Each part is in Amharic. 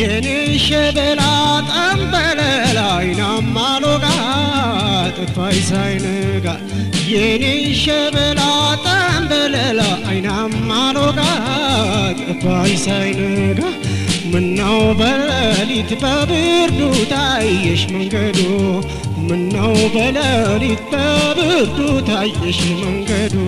የኔ ሸበላ ጠንበለል አይናማ ሎጋ ጥፋይ ሳይነጋ የኔ ሸበላ ጠንበለል አይናማ ሎጋ ጥፋይ ሳይነጋ ምነው በሌሊት በብርዱ ታየሽ መንገዱ ምነው በሌሊት በብርዱ ታየሽ መንገዱ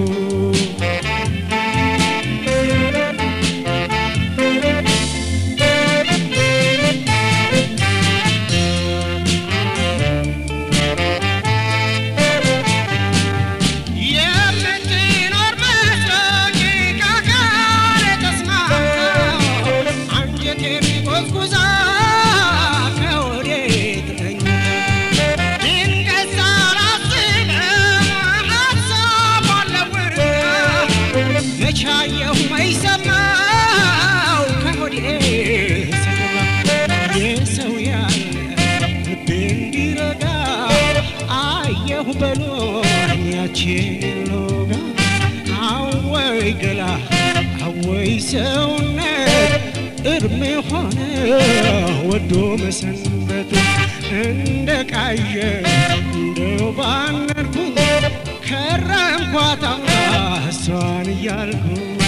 የምትኖር መስሎኝ ከአካሌ ተስማማ አንጀቴን ጎዝጉዛ ከወዴት ተኛ ድንገት ሳላስበው ሀሳቧን ለውጣ መቼ አየሁ መች ሰማሁ ከሆዴ ስገባ የሰው ያለ ልቤ እንዲረጋ አየሁ በሎኝ ያችን ሎጋ አወይ ገላ አወይ ሰውነት እድሜ ሆነ ወዶ መሰንበቱ እንደ ቃዠ እንደው ባነርኩኝ ከረምኳታ እሷን እያልኩ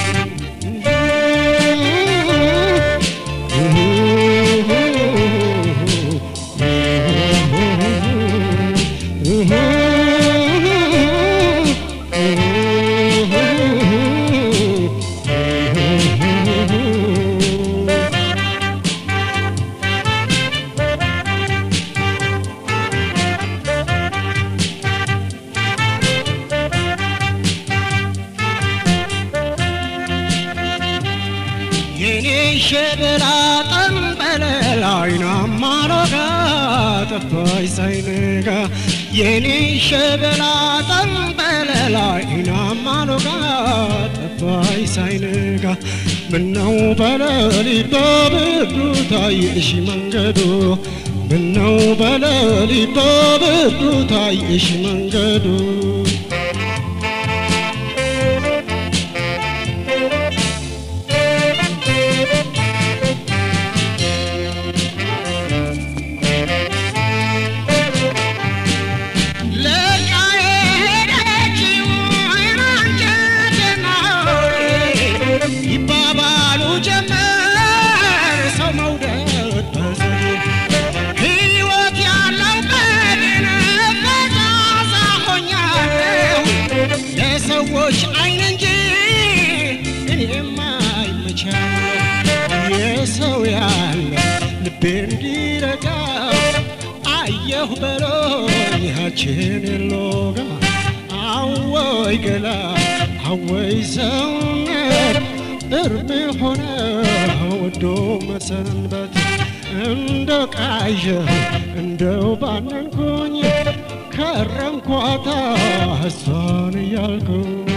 የኔ ሸበላ ጠንበለል አይናማ ሎጋ ጠፋይ ሳይነጋ የኔ ሸበላ ጠንበለል አይናማ ሎጋ ጠፋይ ሳይነጋ ምነው በሌሊት በብርዱ ታየሽ መንገዱ ምነው በሌሊት በብርዱ ታየሽ መንገዱ ለቃ የሄደችው አንጀቴና ሆዴ ይባባሉ ጀመር ሰው መውደድ በዘዴ ሕይወት ያለው በድን ፈዛዛ ሆኛለሁ ለሰዎች አይን እንጂ እኔማ አይመቻለሁ የሰው ያለ ልቤ እንዲረጋ አየሁ በሎኝ ያችን ሎጋ አወይ ገላ አወይ ሰውነት እርም ሆነ ወዶ መሰንበት እንደ ቃዠ እንደው ባነንኩኝ ከረምኳታ እሷን እያልኩ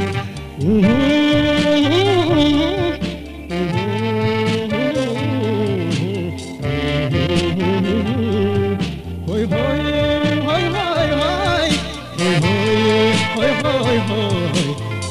ሆይ ሆይ ሆይ ሆይ ሆይ ሆይ ሆይ ሆይ ሆይ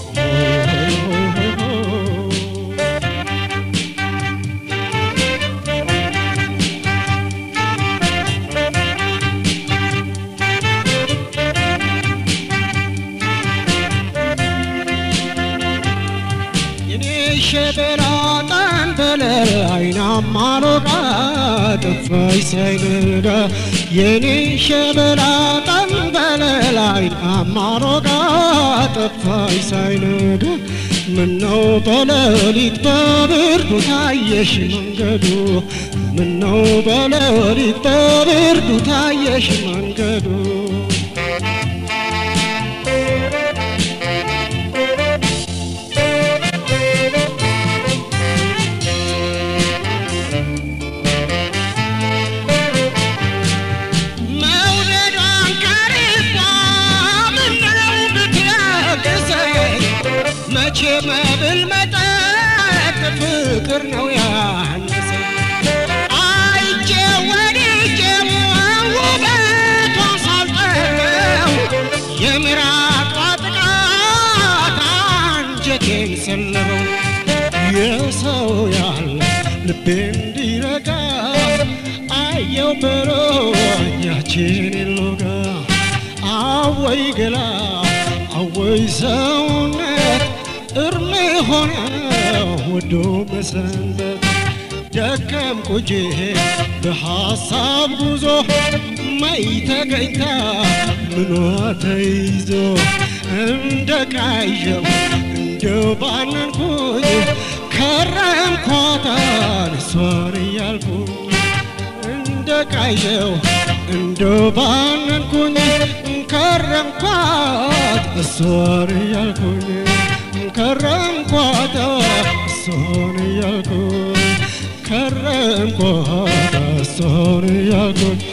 የኔ ሸበላ ጠንበለል አይናማ ሎጋ ጠፋይ ሳይነጋ የኔ ሸበላ ጠንበለል አይናማ ሎጋ ጠፋይ ሳይነጋ ምነው በሌሊት በብርዱ ታየሽ መንገዱ ምነው በሌሊት በብርዱ ታየሽ መንገዱ መውደዷን ከልቧ ምነው ብትለግሰኝ መቼ መብል መጠጥ ፍቅር ነው ያነሰኝ አይቼ ወድጄው ውበቷን ሳልጠግበው የምራቋ ጥቃት አንጀቴን ሰለበው የሰው ያለ ልቤ እንዲረጋ አየው በሮኛችን ሎጋ አወይ ገላ አወይ ሰውነት እርም ሆነ ወዶ መሰንበት ደከም ቁጄ በሐሳብ ጉዞ ማይ ተገኝታ ምኗ ተይዞ እንደ ቃዠው እንደ ባነንኩኝ ከረምኳታን እሷን እያልኩኝ እንደ ቃዠው እንደ ባነንኩኝ ከረምኳት እሷን እያልኩኝ ከረምኳት እሷን እያልኩኝ ከረምኳት እሷን እያልኩኝ